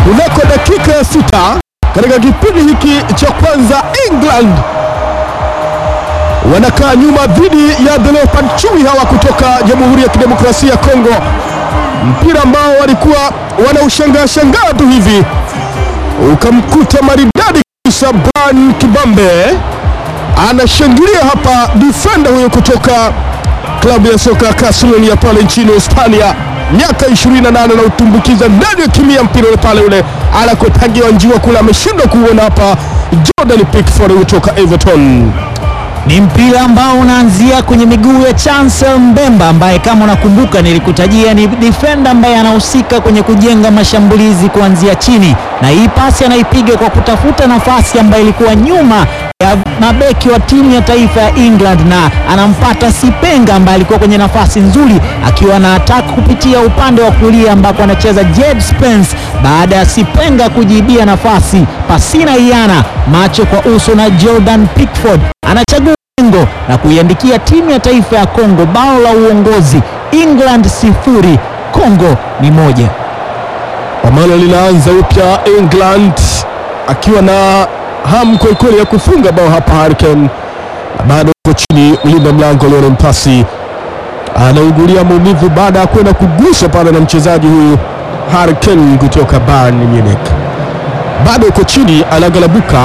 kunako dakika ya sita katika kipindi hiki cha kwanza, England wanakaa nyuma dhidi ya the Leopard chui hawa kutoka Jamhuri ya Kidemokrasia ya Kongo, mpira ambao walikuwa wanaushangaa shangaa tu hivi ukamkuta maridadi kabisa. Brian Kibambe anashangilia hapa, defender huyo kutoka klabu ya soka Catalonia pale nchini Hispania, miaka 28 na utumbukiza ndani ya kimia mpira ule pale ule anakotangiwa njiwa kule, ameshindwa kuona hapa. Jordan Pickford kutoka Everton Ni mpira ambao unaanzia kwenye miguu ya Chancel Mbemba ambaye kama unakumbuka nilikutajia ni defender ambaye anahusika kwenye kujenga mashambulizi kuanzia chini, na hii pasi anaipiga kwa kutafuta nafasi ambayo ilikuwa nyuma ya mabeki wa timu ya taifa ya England, na anampata Sipenga ambaye alikuwa kwenye nafasi nzuri akiwa na attack kupitia upande wa kulia ambako anacheza Jed Spence, baada ya Sipenga kujibia nafasi pasina iana, macho kwa uso na Jordan Pickford anachagua lengo na kuiandikia timu ya taifa ya Kongo bao la uongozi. England sifuri Kongo ni moja. Pambano linaanza upya, England akiwa na hamu kwelikweli ya kufunga bao hapa. Harry Kane bado uko chini, mlinda mlango Lionel Mpasi anaugulia maumivu baada ya kwenda kuguswa pale na mchezaji huyu Harry Kane kutoka Bayern Munich, bado uko chini, anagalabuka.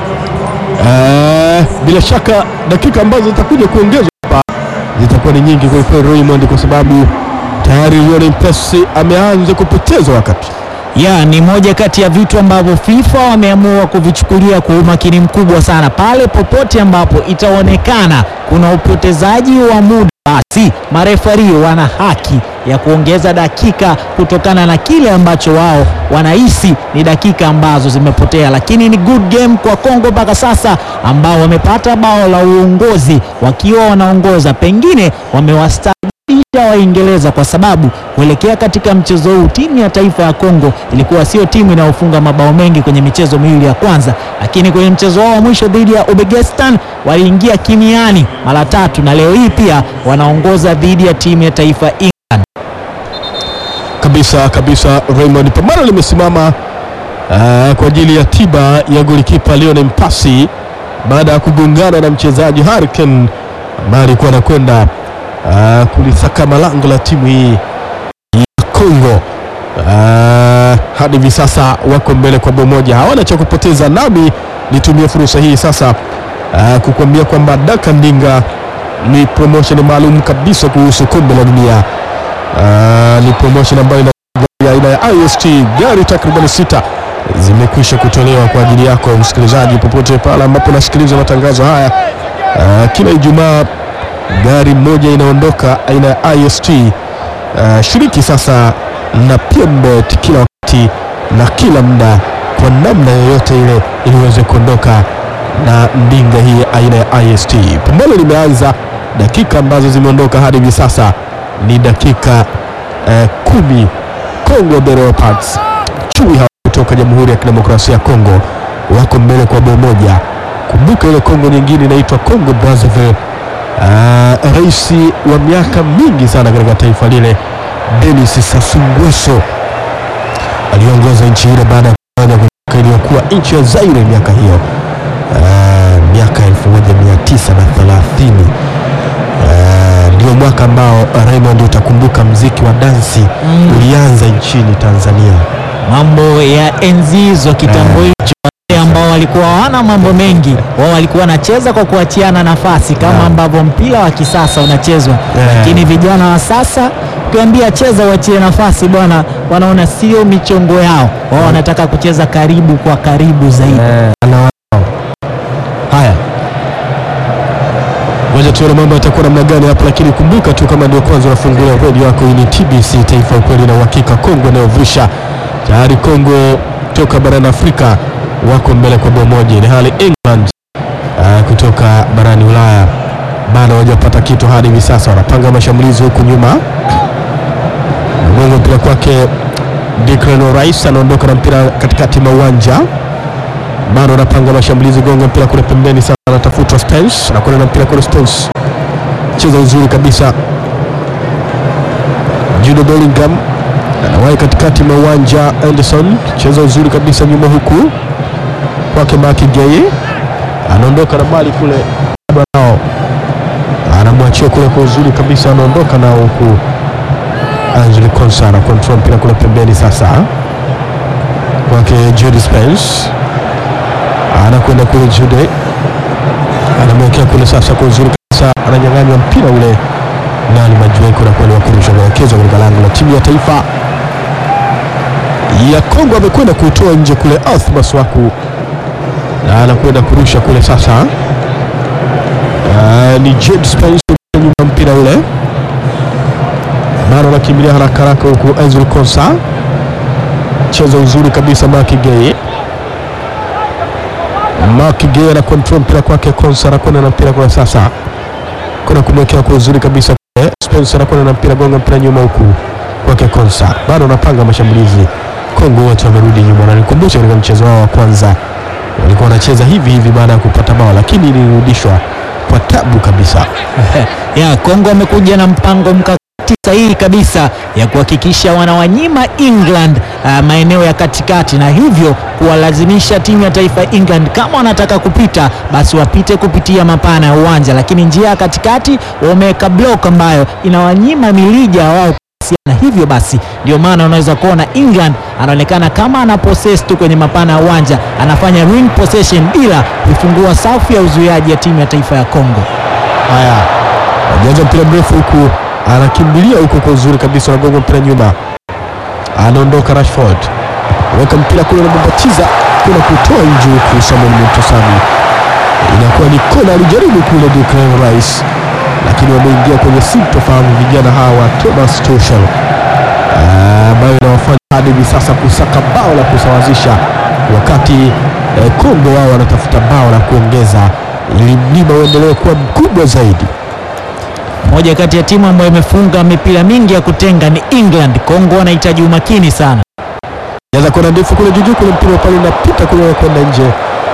Eh, bila shaka dakika ambazo zitakuja kuongezwa hapa zitakuwa ni nyingi kwelikweli Raymond, kwa sababu tayari Lionel Mpasi ameanza kupoteza wakati Ya, ni moja kati ya vitu ambavyo FIFA wameamua kuvichukulia kwa umakini mkubwa sana. Pale popote ambapo itaonekana kuna upotezaji wa muda, basi marefari wana haki ya kuongeza dakika kutokana na kile ambacho wao wanahisi ni dakika ambazo zimepotea, lakini ni good game kwa Kongo mpaka sasa, ambao wamepata bao la uongozi wakiwa wanaongoza, pengine wamewasta isha Waingereza kwa sababu kuelekea katika mchezo huu timu ya taifa ya Kongo ilikuwa sio timu inayofunga mabao mengi kwenye michezo miwili ya kwanza, lakini kwenye mchezo wao wa mwisho dhidi ya Uzbekistan waliingia kimiani mara tatu, na leo hii pia wanaongoza dhidi ya timu ya taifa England. kabisa kabisa. Raymond, pambano limesimama uh, kwa ajili ya tiba ya golikipa Lionel Mpasi baada ya kugongana na mchezaji Harry Kane ambaye alikuwa anakwenda uh, kulisakama lango la timu hii ya Kongo. Uh, hadi hivi sasa wako mbele kwa bao moja, hawana cha kupoteza. Nami nitumie fursa hii sasa uh, kukuambia kwamba Daka Ndinga ni promotion maalum kabisa kuhusu kombe la dunia. Uh, ni promotion ambayo ina ya aina ya IST gari takriban sita zimekwisha kutolewa kwa ajili yako msikilizaji, popote pale ambapo nasikiliza matangazo haya. Uh, kila Ijumaa gari moja inaondoka aina ya IST. Uh, shiriki sasa na PMBet kila wakati na kila muda kwa namna yoyote ile ili uweze kuondoka na ndinga hii aina ya IST. Pambano limeanza, dakika ambazo zimeondoka hadi hivi sasa ni dakika eh, kumi. Congo the Leopards chui hawa kutoka Jamhuri ya Kidemokrasia ya Kongo wako mbele kwa bao moja. Kumbuka ile Kongo nyingine inaitwa Congo Brazzaville. Uh, rais wa miaka mingi sana katika taifa lile Denis Sassou Nguesso aliongoza nchi ile baada ya kufanya kutoka iliyokuwa nchi ya Zaire miaka hiyo uh, miaka 1930 uh, ndio mwaka ambao Raymond utakumbuka mziki wa dansi Mm. ulianza nchini Tanzania. Mambo ya enzi hizo kitambo hicho, wale ambao walikuwa hawana mambo mengi, wao walikuwa wanacheza kwa kuachiana nafasi kama Yeah. ambavyo mpira wa kisasa unachezwa, Yeah. lakini vijana wa sasa ukiwaambia cheza uachie nafasi bwana, wanaona sio michongo yao, wao wanataka kucheza karibu kwa karibu zaidi. Haya, ngoja tuone mambo yatakuwa namna gani hapa, lakini kumbuka tu kama ndio kwanza unafungulia redio yako, hii ni TBC Taifa, ukweli na uhakika. Kongo inayovusha tayari, Kongo toka barani Afrika wako mbele kwa bao moja, ili hali England uh, kutoka barani Ulaya bado hawajapata kitu hadi hivi sasa, wanapanga mashambulizi huku nyuma. Mgongo mpira kwake Declan Rice anaondoka na mpira katikati mwa uwanja bado anapanga mashambulizi, gonga mpira kule pembeni, sasa anatafutwa Spence, anakwenda na mpira kule Spence, cheza uzuri kabisa Jude Bellingham anawahi katikati mwa uwanja. Anderson cheza uzuri kabisa nyuma huku kwake Maki Gay anaondoka na bali kule nao anamwachia kule kwa uzuri kabisa, anaondoka nao huku Angel Konsa ana control mpira kule pembeni, sasa kwake Jude Spence anakwenda kule, Jude anamwekea kule sasa kwa uzuri kabisa, ananyang'anywa mpira ule nani Majueko na kwenda kurusha kuelekezwa katika lango la timu ya taifa ya Kongo. Amekwenda kutoa nje kule Arth Maswaku na anakwenda kurusha kule sasa. Uh, ni Jude Spence nyuma mpira ule bado anakimbilia haraka haraka huku Angel Konsa cheza uzuri kabisa Maki Gay Maki Gay ana control mpira kwake Konsa anakwenda na mpira kwa sasa kuna kumwekea kwa uzuri kabisa kule Spencer anakwenda na mpira gonga mpira nyuma huku kwake Konsa bado anapanga mashambulizi Kongo wote wamerudi nyuma na nikumbusha katika mchezo wao wa kwanza walikuwa wanacheza hivi hivi baada ya kupata bao lakini ilirudishwa kwa tabu kabisa ya Kongo wamekuja na mpango mkakati sahihi kabisa ya kuhakikisha wanawanyima England uh, maeneo ya katikati na hivyo kuwalazimisha timu ya taifa ya England kama wanataka kupita basi wapite kupitia mapana ya uwanja, lakini njia ya katikati wameweka block ambayo inawanyima milija wao na hivyo basi ndio maana unaweza kuona England anaonekana kama ana possess tu kwenye mapana ya uwanja, anafanya ring possession bila kuifungua safu ya uzuiaji ya timu ya taifa ya Kongo. Haya, anajaza mpira mrefu huku, anakimbilia huku kwa uzuri kabisa, anagonga mpira nyuma, anaondoka Rashford, weka mpira kule, anababatiza kuna kutoa nje huku, Samuel Mutosami, inakuwa ni kona. Alijaribu kule Declan Rice, lakini wameingia kwenye sintofahamu vijana hawa Thomas Tuchel, ambayo inawafanya hadi hivi sasa kusaka bao la kusawazisha, wakati eh, Kongo wao wanatafuta bao la kuongeza ili mlima uendelee kuwa mkubwa zaidi. Moja kati ya timu ambayo imefunga mipira mingi ya kutenga ni England. Kongo wanahitaji umakini sana. Jaza kona ndefu kule juju kule, mpira pale unapita kule kwenda nje,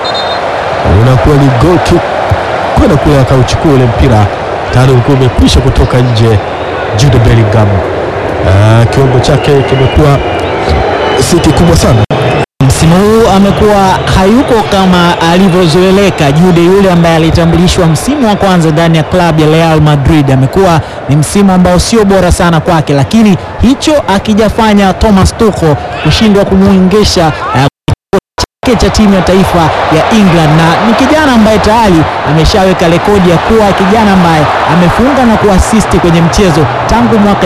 unakuwa ni goal kick kwenda kule, akauchukua ule mpira tayari ulikuwa umekwisha kutoka nje. Jude Bellingham Ah, kiwango chake kimekuwa si kikubwa sana. Msimu huu amekuwa hayuko kama alivyozoeleka. Jude yule ambaye alitambulishwa msimu wa kwanza ndani ya klabu ya Real Madrid, amekuwa ni msimu ambao sio bora sana kwake, lakini hicho akijafanya Thomas Tuchel kushindwa kumwingisha eh, chake cha timu ya taifa ya England, na ni kijana ambaye tayari ameshaweka rekodi ya kuwa kijana ambaye amefunga na kuasisti kwenye mchezo tangu mwaka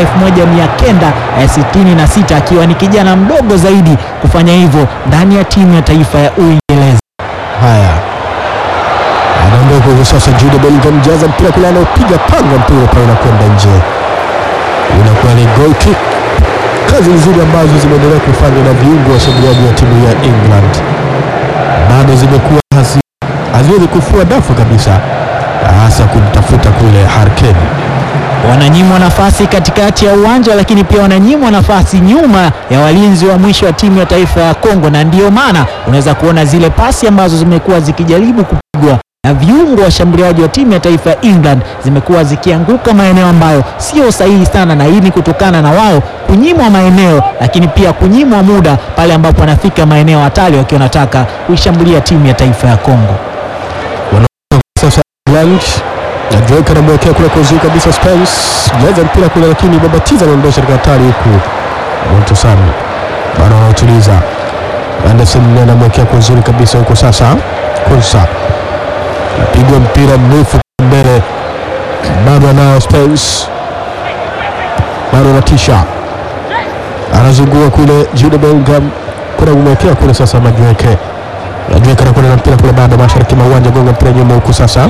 1966 akiwa ni kijana mdogo zaidi kufanya hivyo ndani ya timu ya taifa ya Uingereza. Haya, anaondoka hivi sasa. Jude Bellingham jaza mpira kule, anaopiga panga mpira pale na kwenda nje, inakuwa ni goal kick. Kazi nzuri ambazo zimeendelea kufanywa na viungo washambuliaji wa timu ya England bado zimekuwa hazi- haziwezi kufua dafu kabisa, hasa kumtafuta kule Harry Kane. Wananyimwa nafasi katikati ya uwanja, lakini pia wananyimwa nafasi nyuma ya walinzi wa mwisho wa timu ya taifa ya Kongo, na ndiyo maana unaweza kuona zile pasi ambazo zimekuwa zikijaribu kupigwa na viungo washambuliaji wa timu ya taifa ya England zimekuwa zikianguka maeneo ambayo sio sahihi sana, na hii ni kutokana na wao kunyimwa maeneo, lakini pia kunyimwa muda pale ambapo wanafika maeneo hatari wakiwa wanataka kuishambulia timu ya taifa ya Kongo. Sasa England na Drake anamwekea kule kwa uzuri kabisa Spence, jaza mpira kule, lakini Babatiza anaondosha katika hatari huku Montosami bado anautuliza. Anderson anamwekea kwa uzuri kabisa huko sasa. Konsa napigwa mpira mrefu mbele, bado anao Spence, bado anatisha, anazungua kule Jude Bellingham, kuna kumwekea kule sasa Majueke Majueke anakwenda na mpira kule, bado mashariki mwa uwanja, gonga mpira nyuma huku sasa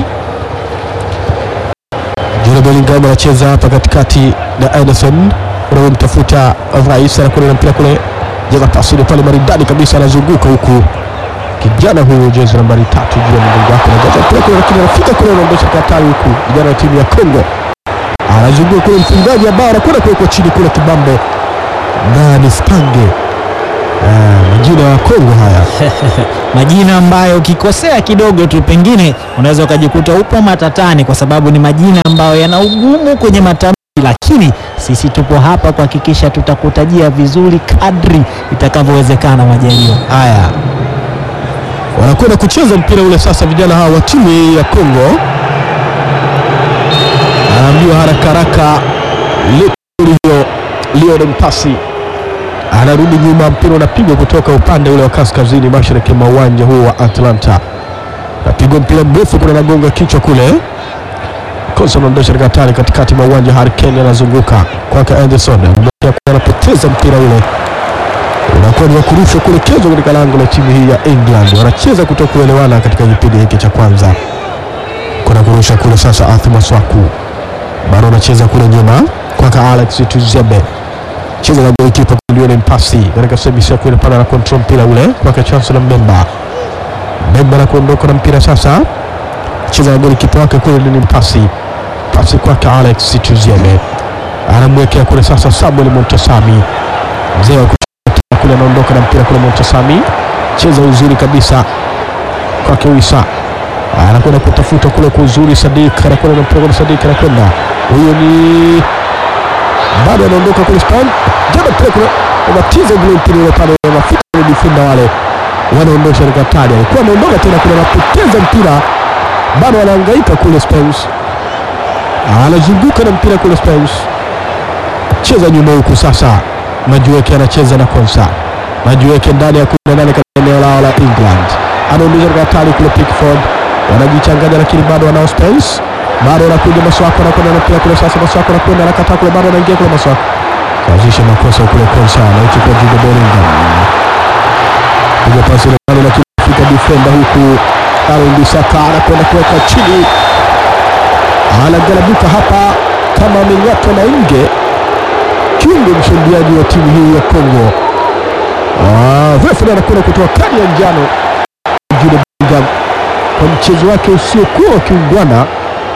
Jude Bellingham anacheza hapa katikati na Anderson unamtafuta Rais, anakwenda na mpira kule, jaza pasi ile pale maridadi kabisa, anazunguka huku kijana huyu jezi nambari tatu juu ya mgongo wake, anajaza mpira kule, lakini anafika kule, anaondosha katari huku, kijana wa timu ya Kongo anazunguka kule, mfungaji ambao anakwenda kuwekwa chini kule, kibambe na ni Spange. Ah, majina ya Kongo haya majina ambayo ukikosea kidogo tu pengine unaweza ukajikuta upo matatani, kwa sababu ni majina ambayo yana ugumu kwenye matamshi, lakini sisi tupo hapa kuhakikisha tutakutajia vizuri kadri itakavyowezekana. Majaliwa Haya, wanakwenda kucheza mpira ule sasa, vijana hawa wa timu ya Kongo. Anaambiwa haraka haraka, hiyo Lionel Mpasi anarudi nyuma, mpira unapigwa kutoka upande ule wa kaskazini mashariki mwa uwanja huo wa Atlanta, napigwa mpira mrefu kule, nagonga kichwa kule kosa unaondosha katika hatari katikati mwa uwanja. Harry Kane anazunguka kwake Anderson, anapoteza mpira ule unakuwa ni wakurushwa kuelekezwa katika lango la timu hii ya England. Wanacheza kutokuelewana katika kipindi hiki cha kwanza. Kuna kurusha kule sasa, Arthur Maswaku bado anacheza kule nyuma kwake Alex Tuzebe, cheza na golikipa Lionel Mpasi katika sehemu ya kule pale, na control mpira ule kwake Chancellor Mbemba. Mbemba na kuondoka na mpira sasa, cheza na golikipa wake kule Lionel Mpasi, pasi kwake Alex Tuzebe, anamwekea kule sasa Samuel Montesami, mzee wa kule anaondoka na mpira kule Montesami, cheza uzuri kabisa kwake Wisa, anakwenda kutafuta kule kwa uzuri. Sadik anakwenda na mpira kule, Sadik anakwenda, huyo ni bado anaondoka kule Spain, jana mpira kule unatiza ule mpira ule pale, wanafika kule defender wale wanaondosha katika hatari, alikuwa anaondoka tena kule, anapoteza mpira, bado anahangaika kule Spain, anazunguka na mpira kule Spain, cheza nyuma huku sasa Majueke anacheza na Konsa. Majueke ndani ya kumi na nane katika eneo lao la England, anaondosha katika hatari kule Pickford, wanajichanganya lakini bado wanao space, bado wanakuja Maswako, anakwenda na mpira kule sasa. Maswako anakwenda anakataa kule, bado anaingia kule Maswako, kaanzisha makosa kule Konsa, anaichukua Jude Bellingham, piga pasi ile pale, lakini fika defender huku Aaron Bissaka anakwenda kuweka chini, anagarabuka hapa kama ameng'atwa na nge kiungo mshambuliaji wa timu hii ya Kongo. Refa anakwenda kutoa kadi ya njano Jude Bellingham kwa mchezo wake usiokuwa wa kiungwana.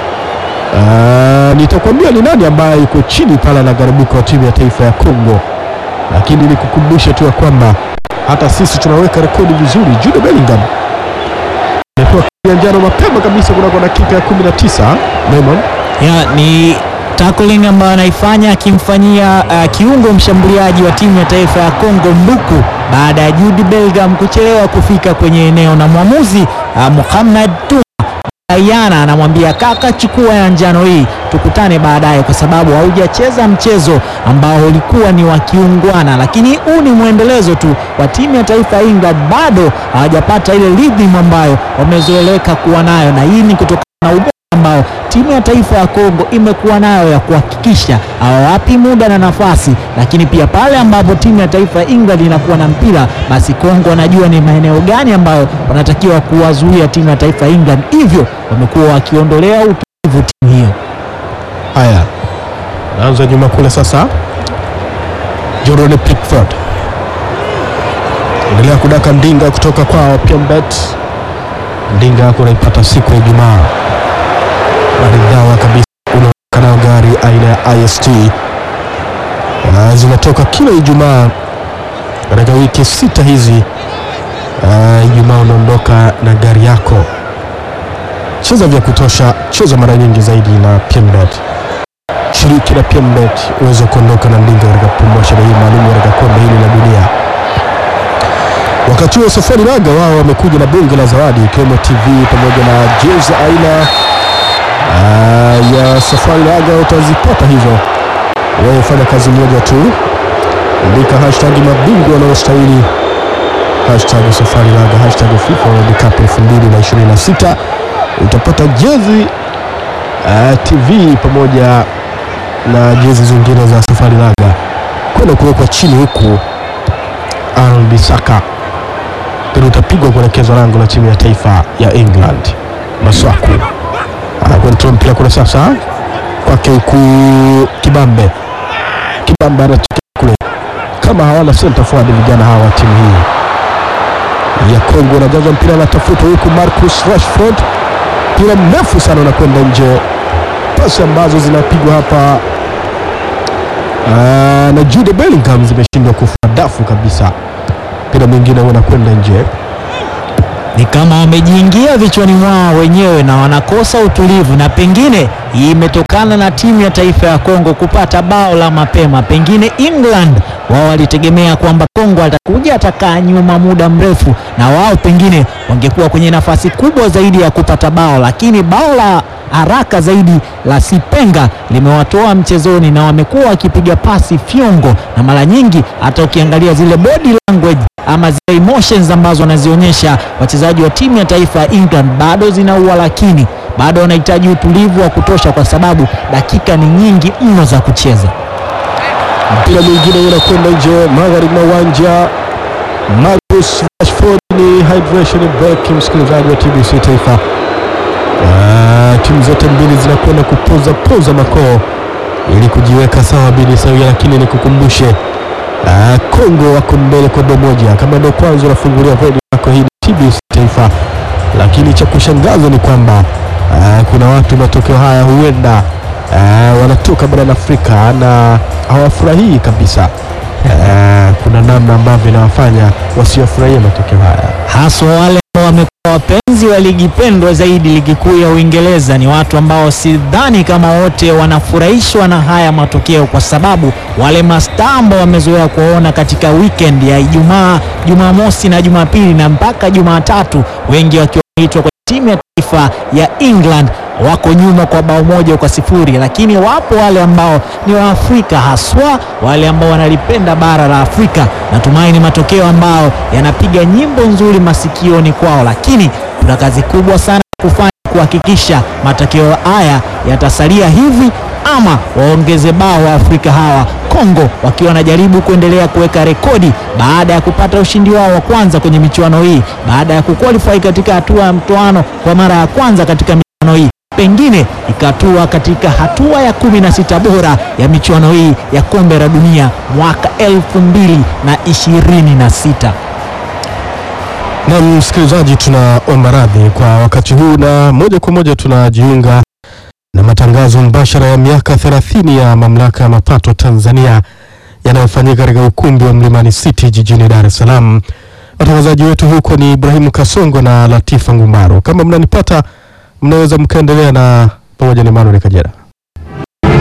Nitakwambia ni nani ambaye yuko chini pale anagarabuka wa timu ya taifa ya Kongo, lakini nikukumbushe tu ya kwamba hata sisi tunaweka rekodi vizuri. Jude Bellingham amepewa kadi ya njano mapema kabisa kunako dakika ya 19 Raymond ya ni tackling ambayo anaifanya akimfanyia uh, kiungo mshambuliaji wa timu ya taifa ya Kongo Mbuku baada ya Jude Bellingham kuchelewa kufika kwenye eneo na mwamuzi uh, Mohamed Tuma Ayana anamwambia kaka, chukua ya njano hii, tukutane baadaye, kwa sababu haujacheza mchezo ambao ulikuwa ni wa kiungwana. Lakini huu ni mwendelezo tu wa timu ya taifa ya England, bado hawajapata ile rhythm ambayo wamezoeleka kuwa nayo, na hii ni kutokana na ubora ambao timu ya taifa ya Kongo imekuwa nayo ya kuhakikisha hawawapi muda na nafasi, lakini pia pale ambapo timu ya taifa ya England inakuwa na mpira, basi Kongo wanajua ni maeneo gani ambayo wanatakiwa kuwazuia timu ya taifa ya England, hivyo wamekuwa wakiondolea utulivu timu hiyo. Haya, naanza nyuma kule sasa. Jordan Pickford endelea kudaka ndinga kutoka kwao Pembet. Ndinga yako unaipata siku ya Ijumaa maridhawa kabisa, unaondoka nayo gari aina ya IST uh, zinatoka kila Ijumaa katika wiki sita hizi. Uh, Ijumaa unaondoka na gari yako. Cheza vya kutosha, cheza mara nyingi zaidi na Pembet. Shiriki na Pembet uweze kuondoka na ndinga katika promotion hii maalum katika kombe hili la dunia. Wakati huo Safari Laga wao wamekuja na bunge la zawadi ikiwemo TV pamoja na jezi aina uh, ya Safari Laga. Utazipata hizo, wewe fanya kazi moja tu, andika hashtag mabingwa wanaostahili, hashtag Safari Laga, hashtag FIFA World Cup 2026 utapata jezi uh, TV pamoja na jezi zingine za Safari Laga kwenda kuwekwa chini huku Aaron Bisaka mpira utapigwa kuelekezwa lango la timu ya taifa ya England. Maswaku anakwenda mpira kule sasa kwake huku Kibambe. Kibambe anacheka kule, kama hawana center forward vijana hawa wa timu hii ya Kongo. Anajaza mpira anatafuta huku Marcus Rashford, mpira mrefu sana unakwenda nje, pasi ambazo zinapigwa hapa Aa, na Jude Bellingham zimeshindwa kufa dafu kabisa. Mpira mwingine unakwenda nje, ni kama wamejiingia vichwani mwao wenyewe na wanakosa utulivu, na pengine hii imetokana na timu ya taifa ya Kongo kupata bao la mapema. Pengine England wao walitegemea kwamba Kongo atakuja atakaa nyuma muda mrefu, na wao pengine wangekuwa kwenye nafasi kubwa zaidi ya kupata bao, lakini bao la haraka zaidi la Sipenga limewatoa mchezoni na wamekuwa wakipiga pasi fyongo, na mara nyingi hata ukiangalia zile body language ama zile emotions ambazo wanazionyesha wachezaji wa timu ya taifa ya England bado zinaua, lakini bado wanahitaji utulivu wa kutosha, kwa sababu dakika ni nyingi mno za kucheza. Mpira mwingine unakwenda nje magharibi mwa uwanja. Marcus Rashford ni hydration break, msikilizaji wa TBC Taifa. Ah, timu zote mbili zinakwenda kupoza poza makoo ili kujiweka sawa bini sawia, lakini nikukumbushe ah, Kongo wako mbele kwa bao moja. Kama ndio kwanza unafungulia redio yako, hii ni TBC Taifa, lakini cha kushangaza ni kwamba ah, kuna watu matokeo haya huenda ah, wanatoka barani Afrika na hawafurahii kabisa. Ah, kuna namna ambavyo inawafanya wasiofurahia matokeo haya. haswa wale ambao wamekuwa wapenzi wa ligi pendwa zaidi, ligi kuu ya Uingereza. Ni watu ambao sidhani kama wote wanafurahishwa na haya matokeo, kwa sababu wale mastaa ambao wamezoea kuwaona katika weekend ya Ijumaa, Jumamosi na Jumapili na mpaka Jumatatu, wengi wakiwa wameitwa kwa timu ya taifa ya England wako nyuma kwa bao moja kwa sifuri, lakini wapo wale ambao ni Waafrika haswa wale ambao wanalipenda bara la Afrika. Natumaini matokeo ambao yanapiga nyimbo nzuri masikioni kwao, lakini kuna kazi kubwa sana kufanya kuhakikisha matokeo haya yatasalia hivi ama waongeze bao wa Afrika hawa. Kongo wakiwa wanajaribu kuendelea kuweka rekodi baada ya kupata ushindi wao wa kwanza kwenye michuano hii, baada ya kuqualify katika hatua ya mtoano kwa mara ya kwanza katika michuano hii pengine ikatua katika hatua ya kumi na sita bora ya michuano hii ya kombe la dunia mwaka elfu mbili na ishirini na sita. Na msikilizaji, tunaomba radhi kwa wakati huu, na moja kwa moja tunajiunga na matangazo mbashara ya miaka 30 ya mamlaka ya mapato Tanzania yanayofanyika katika ukumbi wa Mlimani City jijini Dar es Salaam. Watangazaji wetu huko ni Ibrahimu Kasongo na Latifa Ngumaro. Kama mnanipata, mnaweza mkaendelea na pamoja na Emmanuel Kajera.